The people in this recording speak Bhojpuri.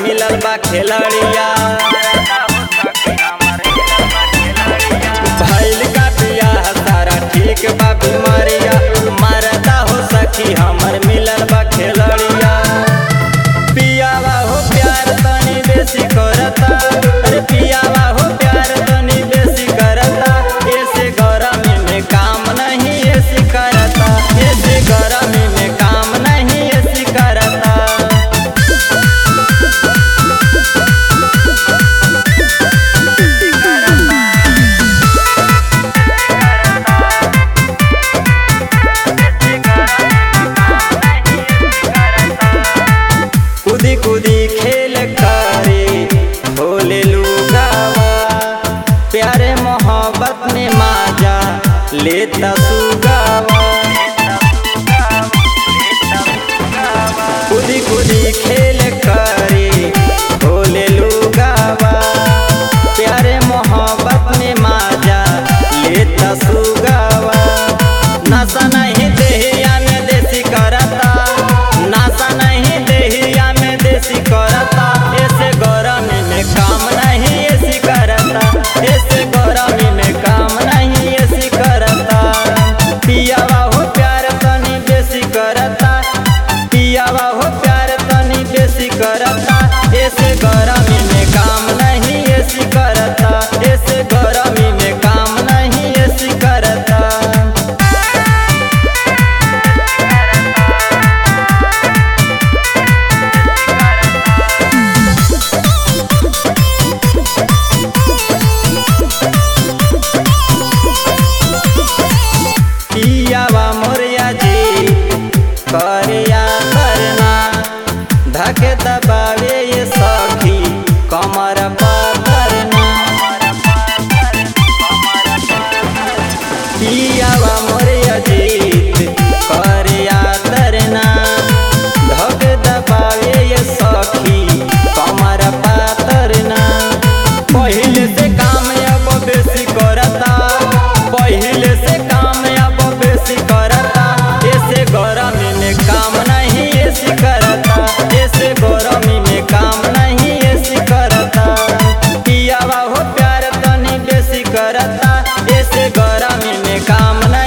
मिलल बा खेलड़िया भइल का बियाह सारा ठीक बा बीमारिया मरदा हो सखी हमर मिलल बा खेलड़िया पियावा हो प्यार तनी बेसी करता अरे पियावा हो प्यार तनी बेसी करता ऐसे गरमी में काम नहीं ऐसी करता ऐसे गरमी में काम नहीं ऐसी करता कूदी कूदी खेल करे भोले लुगावा प्यारे मोहब्बत में माजा लेता सुगावा कूदी कूदी खेल करे भोले लुगावा प्यारे मोहब्बत में माजा लेता सुगावा नशा नहीं देहिया में देसी करता नशा नहीं देहिया में देसी करता ऐसे गरमी में काम नहीं ऐसी करता ऐसे गरमी में काम नहीं ऐसी करता पियावा हो प्यार तनी बेसी करता पियावा हो प्यार तनी बेसी करता ऐसे गरमी में काम नहीं ऐसी करता ऐसे गरमी में काम नहीं ऐसी करता पियावा मोरिया जी करिया करना धके दबावे ये सखी कमर पकड़ना पियावा मोरिया जीत करिया करना धके दबावे ये सखी कमर पातरना पहिले से काम अब बेसी करता पहिले से काम अब बेसी करता ऐसे गरमी में काम नहीं ऐसी करता ऐसे गरमी में काम नहीं ऐसी करता पियावा हो प्यार तनी बेसी करता ऐसे गरमी में काम नहीं